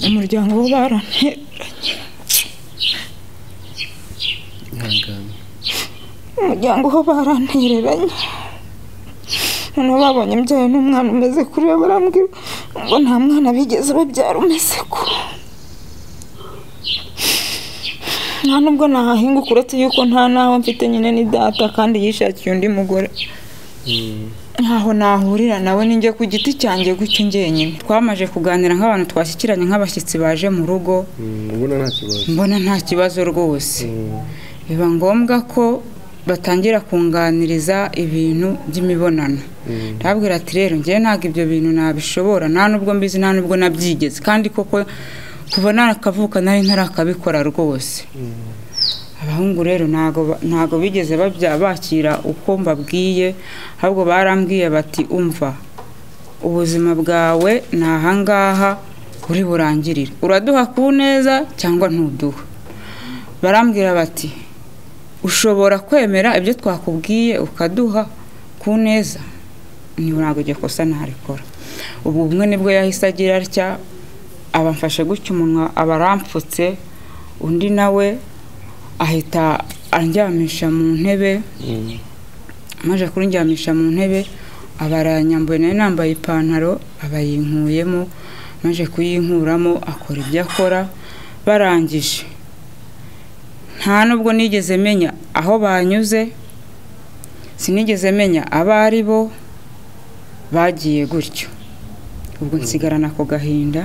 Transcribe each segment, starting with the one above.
umuryango wo baranteranye ihangane umuryango wo barantereranye noneho babonye mbyaye n'umwana umeze kuri we barambwira ngo nta mwana bigeze babyara umeze ko nta nubwo nahahinguka uretse yuko nta n'aho mfite nyine ni data kandi yishakiye undi mugore ntaho nahurira nawe ninjye ku giti cyanjye gutyo njyenyine twamaje kuganira nk'abantu twashyikiranye nk'abashyitsi baje mu rugo ubona nta kibazo mbona nta kibazo rwose Mm, biba ngombwa ko batangira kunganiriza ibintu by'imibonano mm, ndababwira ati rero njyewe ntabwo ibyo bintu nabishobora nta nubwo mbizi nta nubwo nabyigeze kandi koko kuva nakavuka nari ntarakabikora rwose mm. abahungu rero ntago ba- ntago bigeze babya bakira uko mbabwiye ahubwo barambwiye bati umva ubuzima bwawe ni ahangaha uri burangirire uraduha ku neza cyangwa ntuduha barambwira bati ushobora kwemera ibyo twakubwiye ukaduha ku neza niba ntabwo iryo kosa ntarikora ubwo umwe nibwo yahise agira atya abamfashe gutya umunwa aba arampfutse undi nawe ahita andyamisha mu ntebe maze kurindyamisha mu ntebe aba arayanyambuye nayo nambaye ipantaro aba yinkuyemo maze kuyinkuramo akora ibyo akora barangije nta nubwo nigeze menya aho banyuze sinigeze menya abo ari bo bagiye gutyo ubwo nsigarana ako gahinda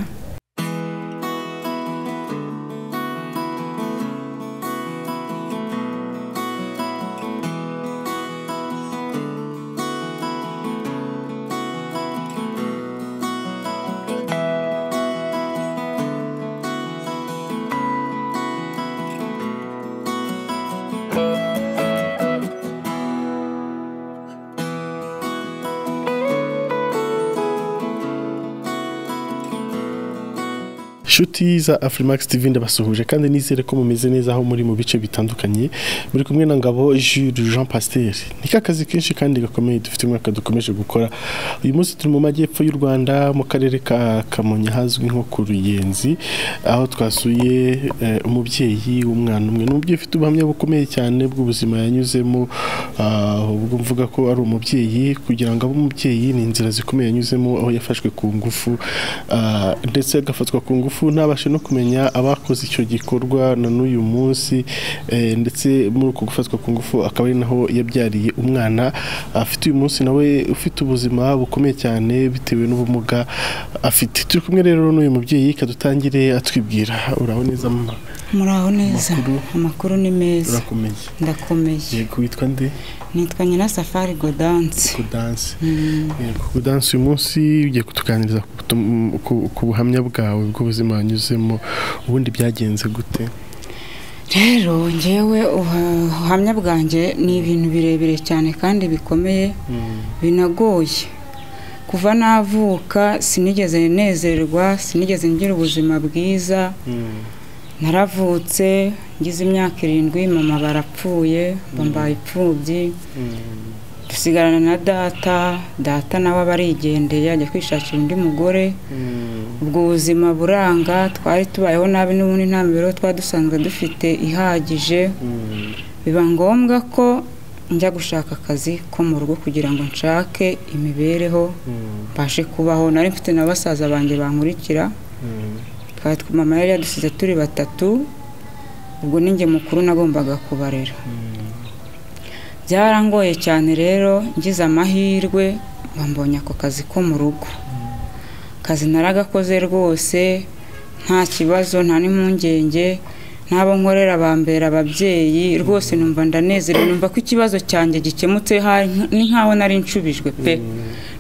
inshuti za afurimax tv ndabasuhuje kandi nizere ko mumeze neza aho muri mu bice bitandukanye muri kumwe na ngabo jules jean pasiteri ni kakazi kenshi kandi gakomeye dufite umwaka dukomeje gukora uyu munsi turi mu majyepfo y'u rwanda mu karere ka kamonyi hazwi nko ku ruyenzi aho twasuye eh, umubyeyi w'umwana umwe ni umubyeyi ufite ubuhamya bukomeye cyane bw'ubuzima yanyuzemo ah, ubwo mvuga ko ari umubyeyi kugira ngo abe umubyeyi ni inzira zikomeye yanyuzemo aho yafashwe ku ngufu ah, ndetse agafatwa ku ngufu ntabashe no kumenya abakoze icyo gikorwa na n'uyu munsi eh, ndetse muri uko gufatwa ku ngufu akaba ari naho yabyariye umwana afite uyu munsi nawe ufite ubuzima bukomeye cyane bitewe n'ubumuga afite turi kumwe rero n'uyu mubyeyi kadutangire atwibwira uraho neza mama muraho neza Amakuru. amakuru ni meza urakomeye ndakomeye yego witwa nde nitwa nyirasafari godanse kudanse Mm. kudanse uyu munsi ugiye kutuganiriza ku butum- ku- ku buhamya bwawe bw'ubuzima wanyuzemo ubundi byagenze gute rero ngewe uha- ubuhamya bwanjye ni ibintu birebire cyane kandi bikomeye binagoye kuva navuka sinigeze nezerwa sinigeze ngira ubuzima bwiza naravutse ngize imyaka irindwi mama barapfuye bambaye ipfubyi dusigarana na data data nawe aba arigendeye ajya kwishakira undi mugore ubwo buzima buranga twari tubayeho nabi n'ubundi nta mibereho twari dusanzwe dufite ihagije biba ngombwa ko njya gushaka akazi ko mu rugo kugira ngo nshake imibereho mbashe kubaho nari mfite na basaza banjye bankurikira twari tw- mama yari yadusize turi batatu ubwo ninjye mukuru nagombaga kubarera byarangoye cyane rero ngize amahirwe bambonye ako kazi ko mu rugo akazi naragakoze rwose nta kibazo nta n'impungenge n'abo nkorera bambera ababyeyi rwose numva ndanezerewe numva ko ikibazo cyanjye gikemutse hari nk- ni nkaho nari nshubijwe pe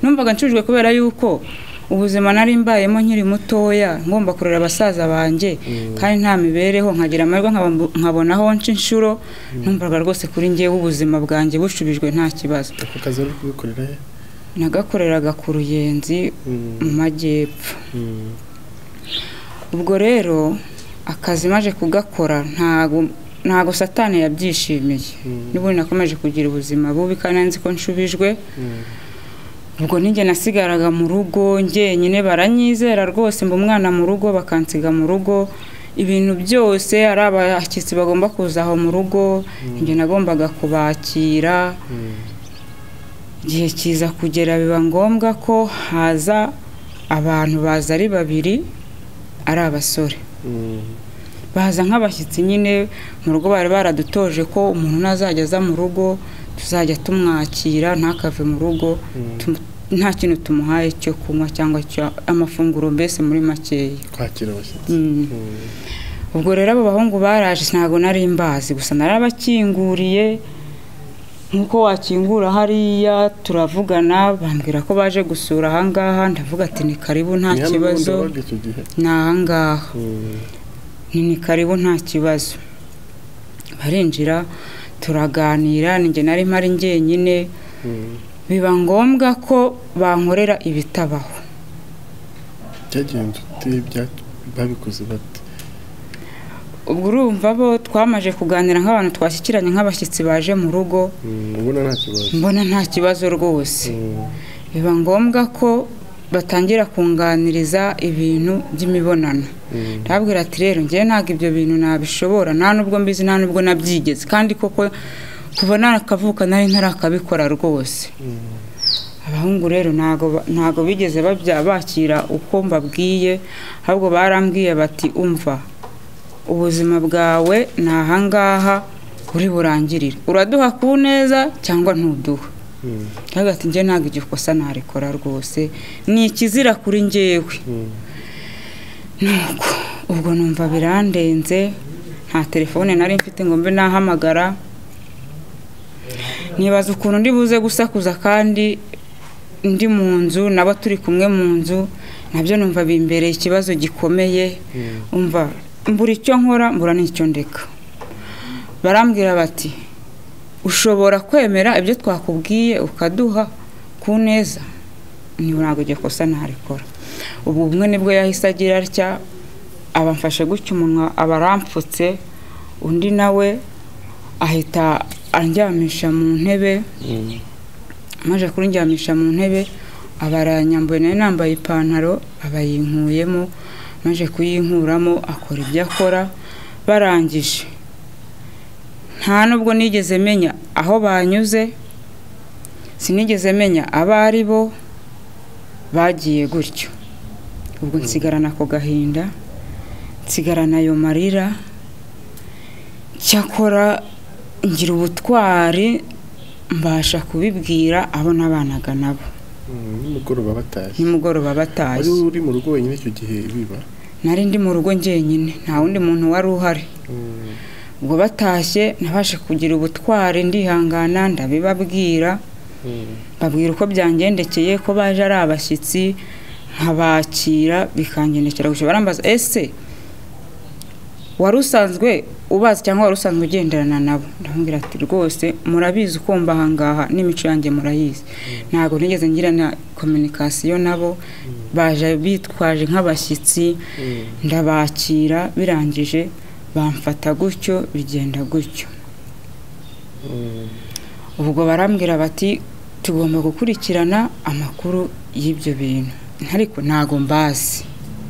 numvaga nshubijwe kubera yuko ubuzima nari mbayemo nkiri mutoya ngomba kurera abasaza banjye kandi nta mibereho nkagira amahirwe nkaba- nkabona aho nca inshuro numvaga rwose kuri ngewe ubuzima bwanjye bushubijwe nta kibazo ako kazi wari kubikorera he nagakoreraga ku ruyenzi mu majyepfo ubwo rero akazi maje kugakora ntago ntago satani yabyishimiye n'ubundi nakomeje kugira ubuzima bubi kandi nzi ko nshubijwe ubwo nijye nasigaraga mu rugo njyenyine baranyizera rwose mba umwana mu rugo bakansiga mu rugo ibintu byose ari abashyitsi bagomba kuza aho mu rugo njye nagombaga kubakira igihe kiza kugera biba ngombwa ko haza abantu baza ari babiri ari abasore baza nk'abashyitsi nyine mu rugo bari baradutoje ko umuntu nazajya aza mu rugo tuzajya tumwakira ntakave mu rugo nta kintu tumuhaye cyo kunywa cyangwa amafunguro mbese muri makeya kwakira abashyitsi ubwo rero abo bahungu baraje ntabwo nari mbazi gusa narabakinguriye nk'uko wakingura hariya turavugana bambwira ko baje gusura ahangaha ndavuga ati ni karibu nta kibazo ni ahangaha ni ni karibu nta kibazo barinjira turaganira ninjye nari mpari njyenyine biba ngombwa ko bankorera ibitabaho byagenze ute bya- babikoze bate ubwo urumva bo twamaje kuganira nk'abantu twashyikiranye nk'abashyitsi baje mu rugo Mm, ubona nta kibazo mbona nta kibazo rwose Mm, biba ngombwa ko batangira kunganiriza ibintu by'imibonano mm, ndababwira ati rero ngewe ntabwo ibyo bintu nabishobora nta nubwo mbizi nta nubwo nabyigeze kandi koko kuva nakavuka nari ntarakabikora rwose mm, abahungu rero ntabwo ba- ntabwo bigeze babya- bakira uko mbabwiye ahubwo barambwiye bati umva ubuzima bwawe ni ahangaha uri burangirire uraduha ku neza cyangwa ntuduha mm, ntabwo ati njye ntabwo igikosa narikora rwose ni ikizira kuri njyewe mm. nuko ubwo numva birandenze nta telefone nari mfite ngo mbe nahamagara nibaza ukuntu ndi buze gusakuza kandi ndi mu nzu nabo turi kumwe mu nzu nabyo numva bimbereye ikibazo gikomeye umva mbura icyo nkora mbura n'icyo ndeka barambwira bati ushobora kwemera ibyo twakubwiye ukaduha ku neza niba ntabwo iryo kosa ntarikora ubwo bumwe nibwo yahise agira atya abamfashe gutya umunwa aba arampfutse undi nawe ahita andyamisha mu ntebe Mm, amaze kurindyamisha mu ntebe aba aranyambuye nayo nambaye ipantaro aba yinkuyemo amaze kuyinkuramo akora ibyo akora barangije nta nubwo nigeze menya aho banyuze sinigeze menya abo ari bo bagiye gutyo ubwo nsigarana ako gahinda nsigarana ayo marira cyakora ngira ubutwari mbasha kubibwira abo nabanaga nabo mm, nimugoroba batashye nimugoroba batazi wari uri mu rugo wenyine icyo gihe biba nari ndi mu rugo njyenyine nta wundi muntu wari uhari Mm, ubwo batashye nabashe kugira ubutwari ndihangana ndabibabwira mm, babwira uko byangendekeye ko baje ari abashyitsi nkabakira bikangendekera gusa barambaza ese wari usanzwe ubazi cyangwa wari usanzwe ugenderana nabo ndamubwira ati rwose murabizi uko mba ahangaha n'imico yanjye murayizi ntabwo nigeze ngirana kominikasiyo nabo baje bitwaje nk'abashyitsi mm, ndabakira birangije bamfata gutyo bigenda gutyo mm. ubwo barambwira bati tugomba gukurikirana amakuru y'ibyo bintu ariko ntago mbazi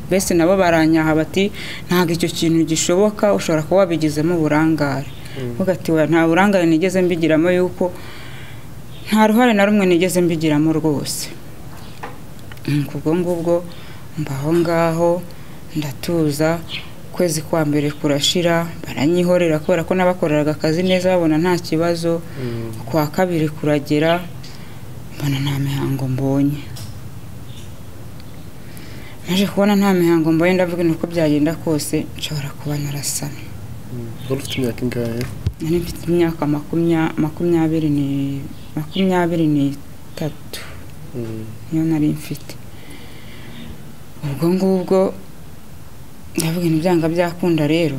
mbese nabo baranyaha bati ntabwo icyo kintu gishoboka ushobora kuba wabigizemo uburangare uvuga ati "Oya, nta burangare nigeze mbigiramo yuko nta ruhare na rumwe nigeze mbigiramo rwose Nuko ubwo ngubwo mba aho ngaho ndatuza ukwezi kwa mbere kurashira baranyihorera kubera ko n'abakoreraga akazi neza babona nta kibazo kwa kabiri kuragera mbona nta mihango mbonye naje kubona nta mihango mbonye ndavuga ni uko byagenda kose nshobora kuba narasana wari ufite imyaka ingahe nari mfite imyaka makumya- makumyabiri ni- makumyabiri n'itatu Mm, niyo nari mfite ubwo ngubwo ndavuga ibintu byanga byakunda rero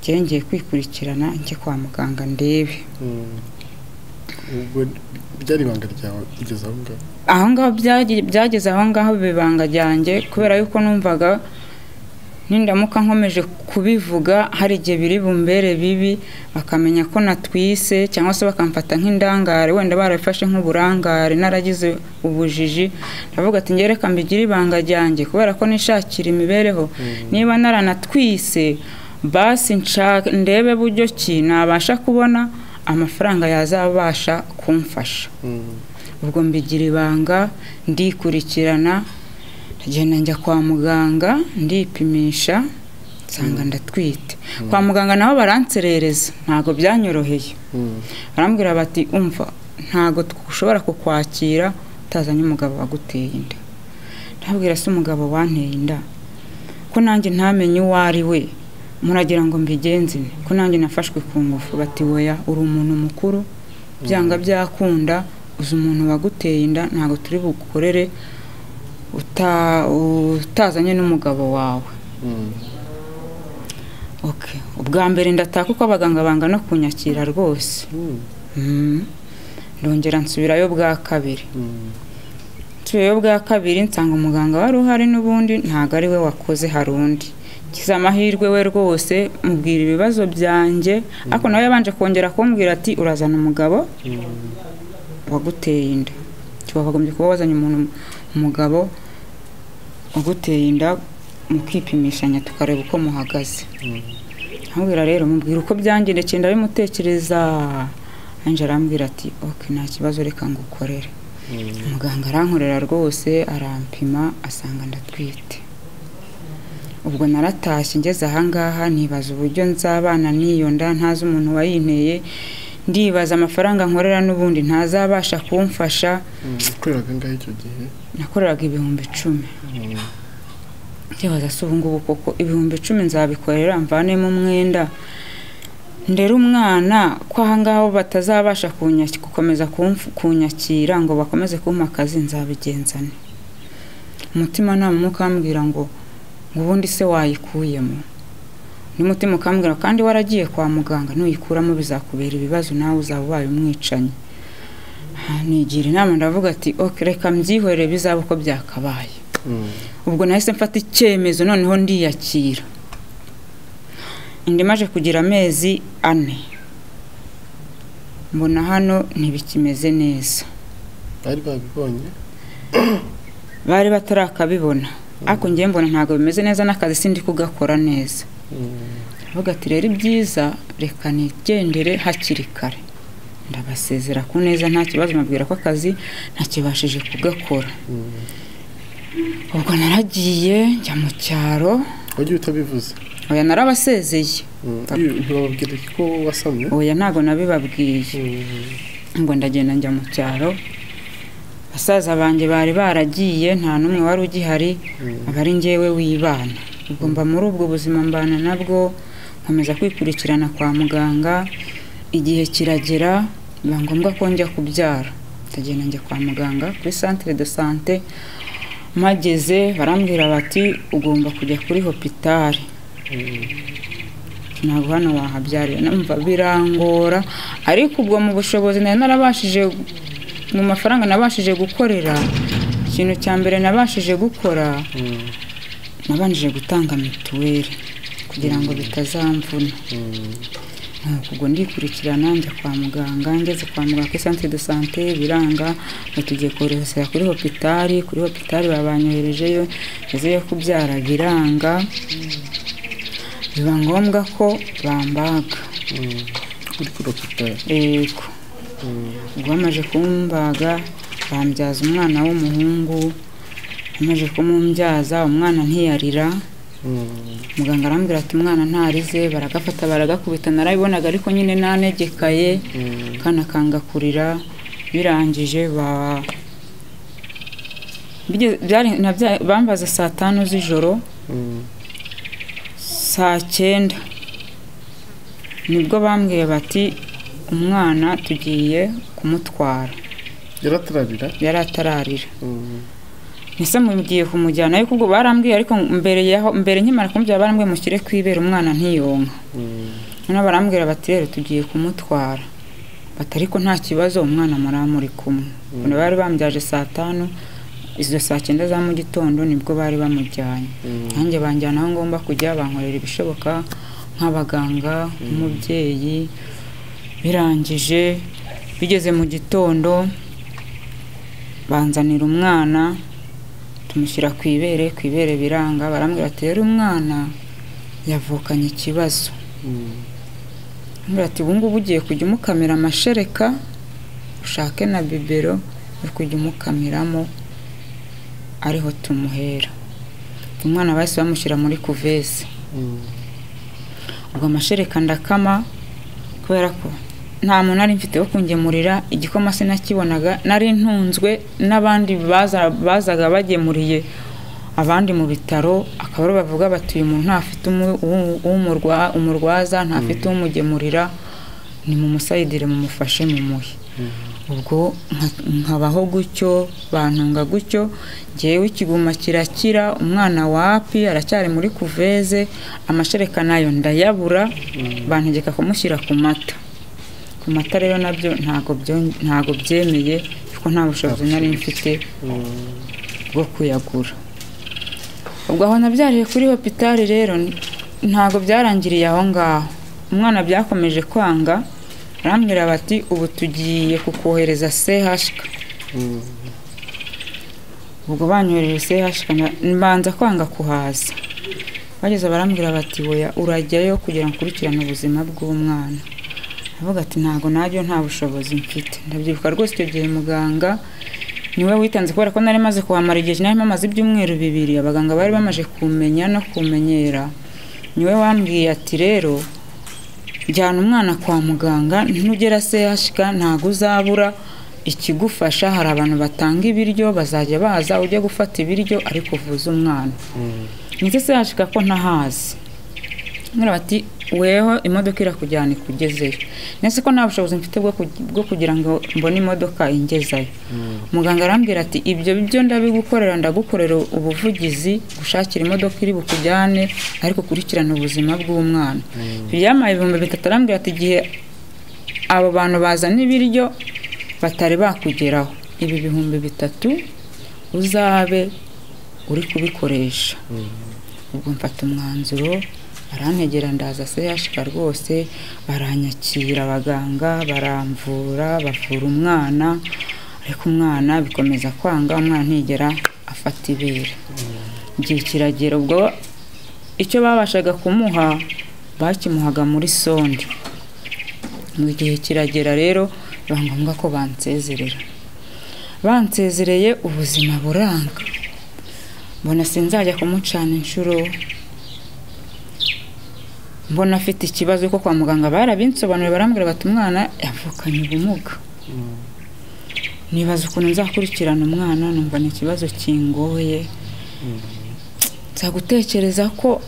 ngengeye kwikurikirana njye kwa muganga ndebe mm. ubwo byari ibanga ryawe kugeza aho ngaho aho ngaho byagi- byageze aho ngaho biba ibanga ryanjye kubera yuko numvaga nindamuka nkomeje kubivuga hari igihe biri bumbere bibi bakamenya ko natwise cyangwa se bakamfata nk'indangare wenda barabifashe nk'uburangare naragize ubujiji ndavuga ati ngereka mbigire ibanga ryanjye kubera ko nishakira imibereho niba naranatwise basi nshaka ndebe buryo ki nabasha kubona amafaranga yazabasha kumfasha ubwo mbigira ibanga ndikurikirana ndagenda njya kwa muganga ndipimisha nsanga ndatwite kwa muganga nabo baranserereza ntabwo byanyoroheye barambwira bati umva ntabwo ushobora kukwakira utazanye umugabo waguteye inda ndabwira se umugabo wanteye inda ko nanjye ntamenye uwo ari we muragira ngo mbigenze ko nanjye nafashwe ku ngufu bati weya uri umuntu mukuru byanga byakunda uzi umuntu waguteye inda ntabwo turi bugukorere utazanye n'umugabo wawe ubwa mbere ndataka uko abaganga bangana kunyakira rwose ndongera nsubirayo bwa kabiri nsubirayo bwa kabiri nsanga umuganga wari uhari n'ubundi ntabwo ari we wakoze hari undi kiza amahirwe we rwose mubwira ibibazo byanjye ariko nawe yabanje kongera kumbwira ati urazana umugabo waguteye inda bagombye kuba wazanye umuntu umugabo uguteye inda mukipimishanya tukareba uko muhagaze nkubwira rero mubwira uko byangendekeye ndabimutekereza nanjye arambwira ati oke nta kibazo reka ngo ukorere muganga arankorera rwose arampima asanga ndatwite ubwo naratashye ngeze ahangaha nibaza uburyo nzabana n'iyo nda ntazi umuntu wayinteye ndibaza amafaranga nkorera n'ubundi ntazabasha kumfasha ukoreraga ngaho icyo gihe nakoreraga ibihumbi icumi ndibaza se ubu ngubu koko ibihumbi icumi nzabikorera mvanemo umwenda ndera umwana ko ahangaha batazabasha gukomeza kunyakira ngo bakomeze kumpa akazi nzabigenzane umutima ntamumu ukambwira ngo ngo ubundi se wayikuyemo n'umutima ukambwira kandi waragiye kwa muganga nuyikuramo bizakubera ibibazo nawe uzaba ubaye umwicanyi nigira inama ndavuga ati oke reka mbyihorere bizaba uko byakabaye ubwo nahise mfata icyemezo noneho ndiyakira indimaje kugira amezi ane mbona hano ntibikimeze neza bari babibonye bari batarakabibona ariko ngewe mbona ntabwo bimeze neza n'akazi sindi kugakora neza avuga ati rero ibyiza reka nigendere hakiri kare ndabasezera ku neza nta kibazo mabwira ko akazi ntakibashije kugakora ubwo naragiye njya mu cyaro wagiye utabivuze oya narabasezeye ntibabwire ko wasamye oya ntabwo nabibabwiye ngo ndagenda njya mu cyaro basaza banjye bari baragiye nta n'umwe wari ugihari aba ari ngewe w'ibana mba muri ubwo buzima mbana nabwo nkomeza kwikurikirana kwa muganga igihe kiragera biba ngombwa ko njya kubyara ndagenda njya kwa muganga kuri santire de sante mpageze barambwira bati ugomba kujya kuri hopitari ntabwo hano wahabyarira numva birangora ariko ubwo mu bushobozi nari narabashije mu mafaranga nabashije gukorera ikintu cya mbere nabashije gukora nabanjije gutanga mituweli kugira ngo bitazamvuna ntabwo ubwo ndikurikirana njya kwa muganga ngeze kwa muganga kuri santire de sante biranga tugiye kohereza kuri hopitari kuri hopitari babanyoherejeyo ngezeyo kubyara biranga biba ngombwa ko bambaga uri kuri hopitari yego ubwo bamaze kumbaga bambyaza umwana w'umuhungu amaze kumumbyaza umwana ntiyarira muganga arambwira ati umwana ntarize baragafata baragakubita narabibonaga ariko nyine nanegekaye kanakanga kurira birangije ba bigeze- byari- nabya- bambaza saa tanu z'ijoro saa cyenda nibwo bambwiye bati umwana tugiye kumutwara yaratararira yari atararira ese mugiye kumujyana ariko ubwo barambwiye ariko mbere yaho mbere nkimara kumubwira barambwiye mushyire ku ibere umwana ntiyonka noneho barambwira bati rero tugiye kumutwara bati ariko nta kibazo umwana muri kumwe Ubwo bari bambyaje saa tanu izo saa cyenda za mu gitondo nibwo bari bamujyanye nanjye banjyana aho ngomba kujya bankorera ibishoboka nk'abaganga nk'umubyeyi birangije bigeze mu gitondo banzanira umwana tumushyira ku ibere ku ibere biranga barambwira ati rero umwana yavukanye ikibazo Arambwira ati ubu ngubu ugiye kujya umukamira amashereka ushake na bibero uri kujya umukamiramo ariho tumuhera umwana bahise bamushyira muri kuvese ubwo amashereka ndakama kubera ko nta muntu nari mfite wo kungemurira igikoma sinakibonaga nari ntunzwe n'abandi baza- bazaga bagemuriye abandi mu bitaro akaba aribo bavuga bati uyu muntu ntafite umu- uwu- uwumurwa- umurwaza ntafite umugemurira ni mu musayidire mumufashe mumuhe ubwo nka- nkabaho gutyo bantunga gutyo ngewe ikiguma kirakira umwana wapi aracyari muri kuveze amashereka nayo ndayabura bantegeka kumushyira ku mata ku mata rero nabyo ntabwo byo- ntabwo byemeye kuko nta bushobozi nari mfite bwo kuyagura ubwo aho nabyariye kuri hopitari rero ntabwo byarangiriye aho ngaho umwana byakomeje kwanga arambwira bati ubu tugiye kukohereza sehashika ubwo banyohereje sehashika mbanza kwanga kuhaza bageze barambwira bati woya urajyayo kugira ngo ukurikirane ubuzima bw'umwana avuga ati ntabwo nabyo nta bushobozi mfite ndabyibuka rwose icyo gihe muganga niwe witanze kubera ko nari maze kuhamara igihe nari maze ibyumweru bibiri abaganga bari bamaze kumenya no kumenyera niwe wambwiye ati rero jyana umwana kwa muganga nugera sehashika ntabwo uzabura ikigufasha hari abantu batanga ibiryo bazajya baza ujye gufata ibiryo ariko uvuze umwana ndetse sehashika ko ntahazi ngira bati weho imodoka irakujyana ikugezeyo ndetse ko nta bushobozi mfite bwo ku- bwo kugira ngo mbone imodoka ingezayo muganga arambwira ati ibyo byo ndabigukorera ndagukorera ubuvugizi gushakira imodoka iri bukujyane ariko ukurikirane ubuzima bw'umwana byamaye ibihumbi bitatu arambwira ati igihe abo bantu bazana ibiryo batari bakugeraho ibi bihumbi bitatu uzabe uri kubikoresha ubwo mfata umwanzuro barantegera ndaza sehashika rwose baranyakira abaganga baramvura bavura umwana ariko umwana bikomeza kwanga umwana ntigera afata ibere igihe kiragera ubwo icyo babashaga kumuha bakimuhaga muri sonde mu gihe kiragera rero biba ngombwa ko bansezerera bansezereye ubuzima buranga mbona sinzajya kumucana inshuro mbona afite ikibazo kuko kwa muganga barabinsobanuriye barambwira bati umwana yavukanye ubumuga nibaza ukuntu nzakurikirana umwana numva ni ikibazo kingoye nza gutekereza ko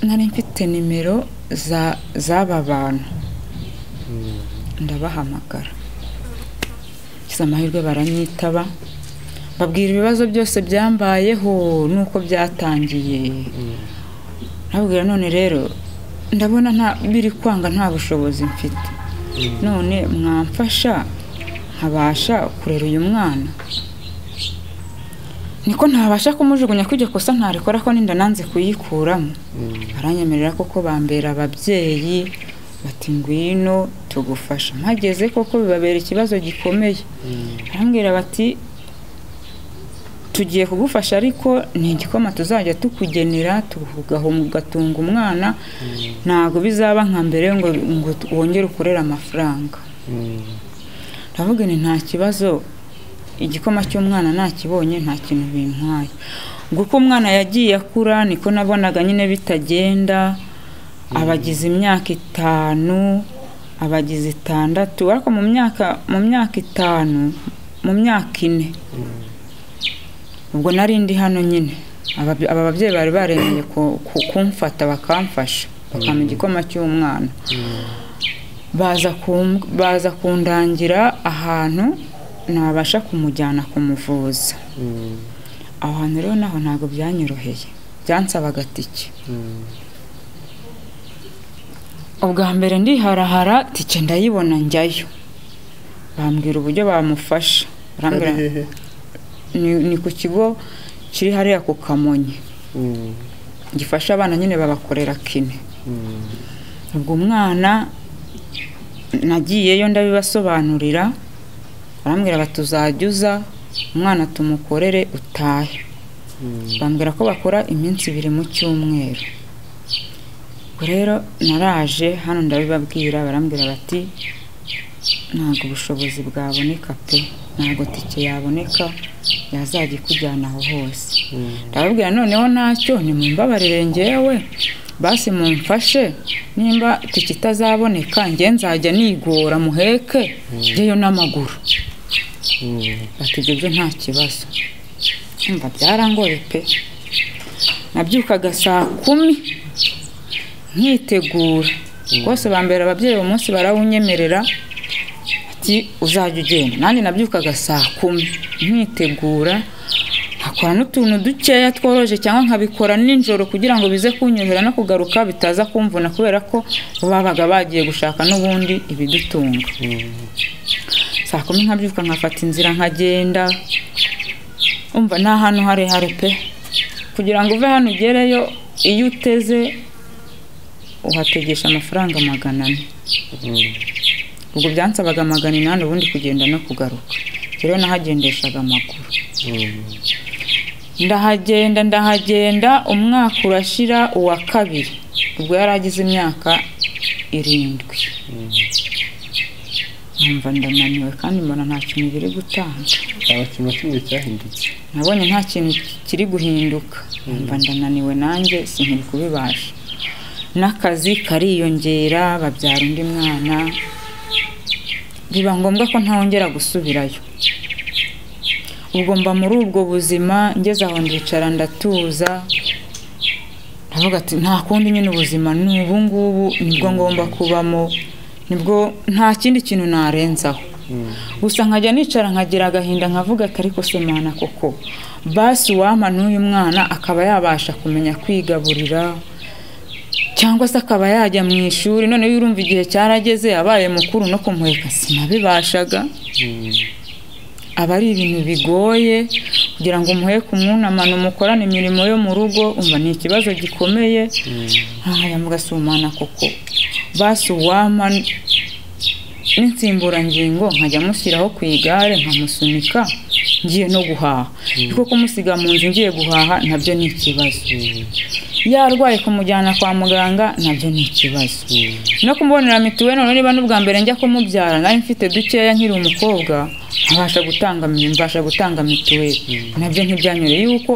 nari mfite nimero za- z'aba bantu ndabahamagara ngize amahirwe baranyitaba babwira ibibazo byose byambayeho n'uko byatangiye nababwira none rero ndabona nta biri kwanga nta bushobozi mfite none mwamfasha nkabasha kurera uyu mwana niko ntabasha kumujugunya ko iryo kosa ntarikora ko ninda nanze kuyikuramo baranyemerera koko bambera ababyeyi bati ngwino tugufasha mpageze koko bibabera ikibazo gikomeye barambwira bati tugiye kugufasha ariko ni igikoma tuzajya tukugenera tugaha ugatunga umwana ntabwo bizaba nka mbere ngo ngo wongere ukorere amafaranga ndavuga ni nta kibazo igikoma cy'umwana nakibonye nta kintu bintwaye ubwo uko umwana yagiye akura niko nabonaga nyine bitagenda abagize imyaka itanu abagize itandatu ariko mu myaka mu myaka itanu mu myaka ine ubwo nari ndi hano nyine Aba- aba babyeyi bari baremeye ku- ku- kumfata bakamfasha bakampa igikoma cy'umwana baza kum- baza kundangira ahantu nabasha kumujyana kumuvuza aho hantu rero naho ntabwo byanyoroheye byansabaga tike ubwa mbere ndiharahara tike ndayibona njyayo bambwira uburyo bamufasha barambwira hehe ni- ni ku kigo kiri hariya ku kamonyi gifasha abana nyine babakorera kine ubwo umwana nagiyeyo ndabibasobanurira barambwira bati uzajya uza umwana tumukorere utahe bambwira ko bakora iminsi ibiri mu cyumweru ubwo rero naraje hano ndabibabwira barambwira bati ntabwo ubushobozi bwaboneka pe ntabwo tike yaboneka yazajya ikujyana aho hose ndababwira noneho ntacyo nimumbabarire ngewe basi mumfashe nimba tike itazaboneka nge nzajya nigora muheke ngeyo n'amaguru bati ibyo byo nta kibazo Umva byarangoye pe nabyukaga saa kumi nkitegura rwose bambera ababyeyi uwo munsi barawunyemerera ati uzajya ugenda nanjye nabyukaga saa kumi nkitegura nkakora n'utuntu dukeya tworoje cyangwa nkabikora nijoro kugira ngo bize kunyorohera no kugaruka bitaza kumvuna kubera ko babaga bagiye gushaka n'ubundi ibidutunga saa kumi nkabyuka nkafata inzira nkagenda umva ni ahantu harehare pe kugira ngo uve hano ugereyo iyo uteze uhategesha amafaranga magana ane ubwo byansabaga magana inani ubundi kugenda no kugaruka rero nahagendeshaga amaguru ndahagenda ndahagenda umwaka urashira uwa kabiri ubwo yari agize imyaka irindwi numva ndananiwe kandi mbona nta kintu biri gutanga abakinnyi na kimwe cyahindutse nabonye nta kintu kiri guhinduka mba ndananiwe nanjye sinkiri kubibasha n'akazi kariyongera babyara undi mwana biba ngombwa ko ntawongera gusubirayo ubwo mba muri ubwo buzima ngeze aho ndicara ndatuza ndavuga ati nta kundi nyine ubuzima ni ubu ngubu nibwo ngomba kubamo nibwo nta kindi kintu narenzaho gusa nkajya nicara nkagira agahinda nkavuga ati ariko se mwana koko basi uwampa n'uyu mwana akaba yabasha kumenya kwigaburira cyangwa se akaba yajya mu ishuri noneho urumva igihe cyarageze yabaye mukuru no kumuheka sinabibashaga aba ari ibintu bigoye kugira ngo umuheke umwunamane umukorane imirimo yo mu rugo umva ni ikibazo gikomeye aya mugasumana koko basi uwampa n'insimburangingo nkajya mushyiraho ku igare nkamusunika ngiye no guhaha kuko kumusiga mu nzu ngiye guhaha nabyo ni ikibazo yarwaye kumujyana kwa muganga nabyo ni ikibazo no kumubonera mituweli noneho niba n'ubwa mbere njya kumubyara nari mfite dukeya nkiri umukobwa nkabasha gutanga mbasha gutanga mituweli nabyo ntibyanyureye yuko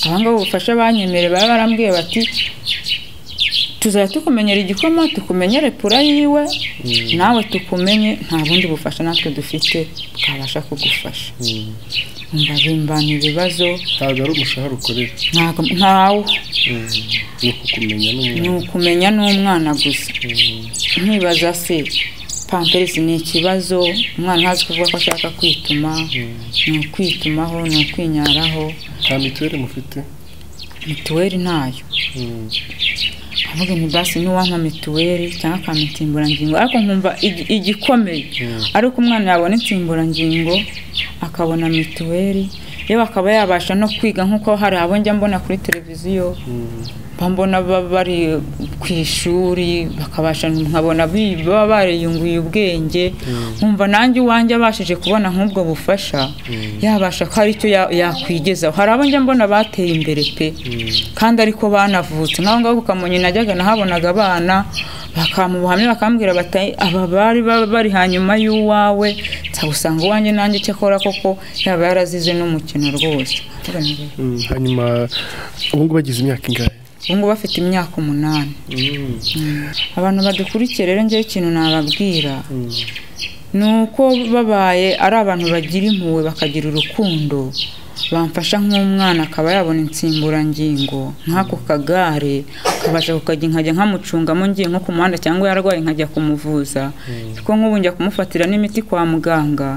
abangaba ubufasha banyemereye baba barambwiye bati tuzajya tukumenyera igikoma tukumenyere pura yiwe nawe tukumenye nta bundi bufasha natwe dufite twabasha kugufasha umva bimbana ibibazo ntabwo ari umushahara ukorera ntago- ntawo ni ukukumenya ni n'umwana ukumenya n'umwana gusa nkibaza se pamperisi ni ikibazo umwana ntazi kuvuga ko ashaka kwituma ni ukwitumaho ni ukwinyaraho nta mituweli mufite mituweli ntayo avuga ni basi n'uwampa mituweli cyangwa akampa insimburangingo ariko nkumva igi- igikomeye ariko umwana yabona insimburangingo akabona mituweli yewe akaba yabasha no kwiga nk'uko hari abo njya mbona kuri televiziyo mba mbona baba bari ku ishuri bakabasha nkabona bi- baba bariyunguye ubwenge nkumva nanjye uwanjye abashije kubona nk'ubwo bufasha yabasha ko hari icyo ya- yakwigezaho hari abo njya mbona bateye imbere pe kandi ariko banavutse nk'aho ngaho ku kamonyi najyaga nahabonaga abana bakamuha ubuhamya bakambwira bati "Ai, aba bari baba bari hanyuma y'uwawe nza gusanga uwanjye nanjye icyo akora koko yaba yarazize n'umukino rwose hanyuma ubu ngubu bagize imyaka ingahe ubu ngubu bafite imyaka umunani abantu badukurikiye rero ngewe ikintu nababwira ni uko babaye ari abantu bagira impuhwe bakagira urukundo bamfasha nk'umwana akaba yabona insimburangingo nk'ako kagare akabasha kukajya nkajya nkamucungamo ngiye nko ku muhanda cyangwa yarwaye nkajya kumuvuza kuko nk'ubu njya kumufatira n'imiti kwa muganga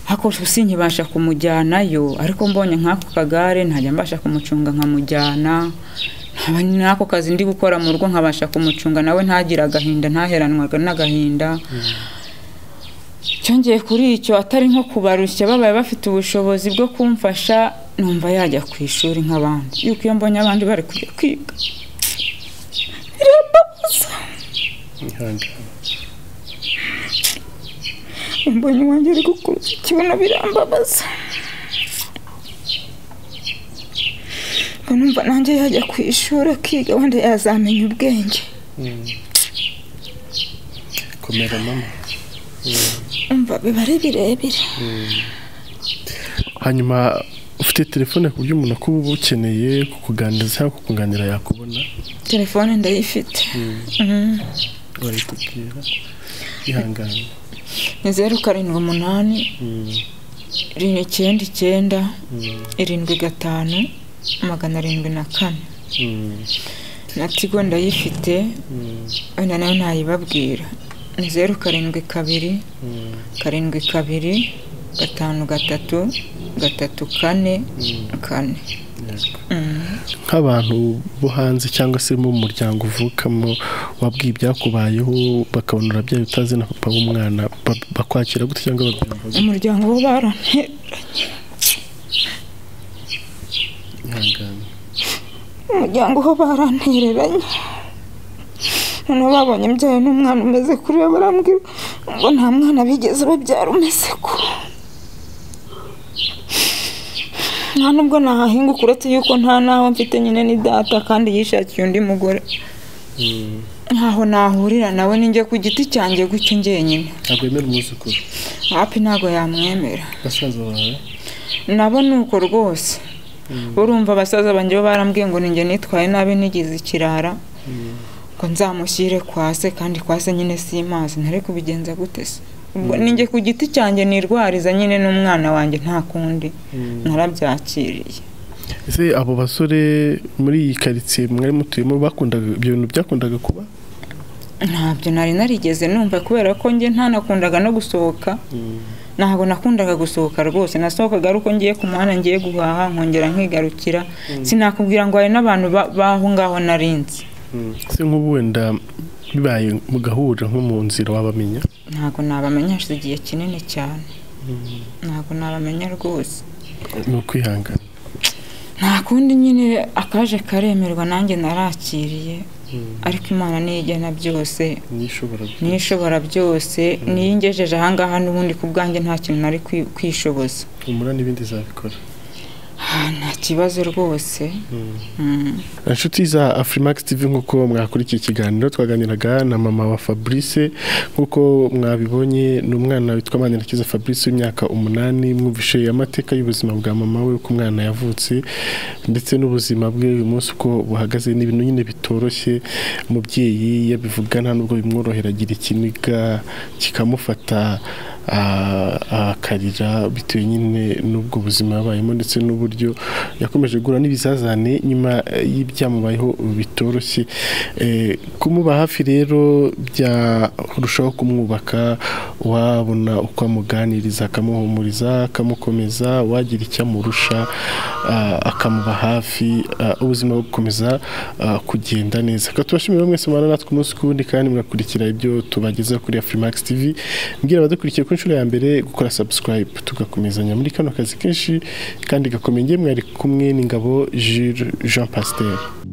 ariko si nkibasha kumujyanayo ariko mbonye nk'ako kagare ntajya mbasha kumucunga nkamujyana nkaba n'ako kazi ndi gukora mu rugo nkabasha kumucunga nawe ntagire agahinda ntaheranwaga n'agahinda cyongeye kuri icyo atari nko kubarushya babaye bafite ubushobozi bwo kumfasha numva yajya ku ishuri nk'abandi yuko iyo mbonye abandi bari kujya kwiga birababuza mbonye uwanjye ari gukuruza ikibuno birambabaza ngo numva nanjye yajya ku ishuri akiga wenda yazamenya ubwenge komera mama umva biba ari birebire hanyuma ufite telefone ku buryo umuntu akuba ukeneye kukuganiriza cyangwa kukunganira yakubona telefone ndayifite Mm. barayitubwira ihangane ni zeru karindwi umunani rimwe icyenda icyenda irindwi gatanu magana arindwi na kane na tigo ndayifite wenda nayo ntayibabwira ni zeru karindwi kabiri karindwi kabiri gatanu gatatu gatatu kane kane nk'abantu bo hanze cyangwa se mu muryango uvukamo wabwiye ibyakubayeho bakabona urabyaye utazi na papa w'umwana ba- bakwakira gute cyangwa babyumva gute? umuryango wo baranteranye ihangane umuryango ho barantereranye noneho babonye mbyaye n'umwana umeze kuriya barambwira ngo nta mwana bigeze babyara umeze ko nta nubwo nahahinguka uretse yuko nta n'aho mfite nyine ni data kandi yishakiye undi mugore ntaho nahurira nawe ninjye ku giti cyanjye gutyo njyenyine ntabwo yemera umwuzukuru hafi ntabwo yamwemera basaza bawe nabo ni uko rwose urumva basaza banjye bo barambwiye ngo ninjye nitwaye nabi nigize ikirara ngo nzamushyire kwa se kandi kwa se nyine si mazi ntari kubigenza gute se ubwo ninjye ku giti cyanjye nirwariza nyine n'umwana wanjye nta kundi narabyakiriye ese abo basore muri iyi karitsiye mwari mutuyemo bakundaga ibyo bintu byakundaga kuba ntabyo nari narigeze numva kubera ko njye ntanakundaga no gusohoka ntabwo nakundaga gusohoka rwose nasohokaga ari uko ngiye ku muhanda ngiye guhaha nkongera nkigarukira sinakubwira ngo hari n'abantu ba- b'aho ngaho narinzi se nk'ubu wenda bibaye mugahurira nko mu nzira wabamenya ntabwo nabamenya hashize igihe kinini cyane ntabwo nabamenya rwose ni ukwihangana nta kundi nyine akaje karemerwa nanjye narakiriye ariko imana niyo igena byose nishobora niyo ishobora byose niyo ingejeje ahangaha n'ubundi ku bwanjye nta kintu nari kwi- kwishoboza humura n'ibindi zabikora Ah, nta kibazo rwose Mm. inshuti za afurimax tv nk'uko mwakurikiye ikiganiro twaganiraga na mama wa fabrice nk'uko mwabibonye ni umwana witwa manirakiza fabrice w'imyaka umunani mwumvishe amateka y'ubuzima bwa mama we uko umwana yavutse ndetse n'ubuzima bwe uyu munsi uko buhagaze ni ibintu nyine bitoroshye umubyeyi yabivuga nta nubwo bimworohera agira ikiniga kikamufata ah, akarira bitewe nyine n'ubwo buzima yabayemo ndetse n'uburyo yakomeje guhura n'ibizazane nyuma eh, y'ibyamubayeho bitoroshye Eh, kumuba hafi rero byarushaho kumwubaka wabona uko amuganiriza akamuhumuriza akamukomeza wagira icyo amurusha ah, akamuba hafi ah, ubuzima bukomeza ah, kugenda neza reka tubashimire mwese mubana natwe umunsi ku wundi kandi mugakurikira ibyo tubagezaho kuri Afrimax TV mbwira abadukurikiye ku nshuro ya mbere gukora subscribe tugakomezanya muri kano kazi kenshi kandi gakomeye ngemwe mwari kumwe n'ingabo Jules Jean Pasteur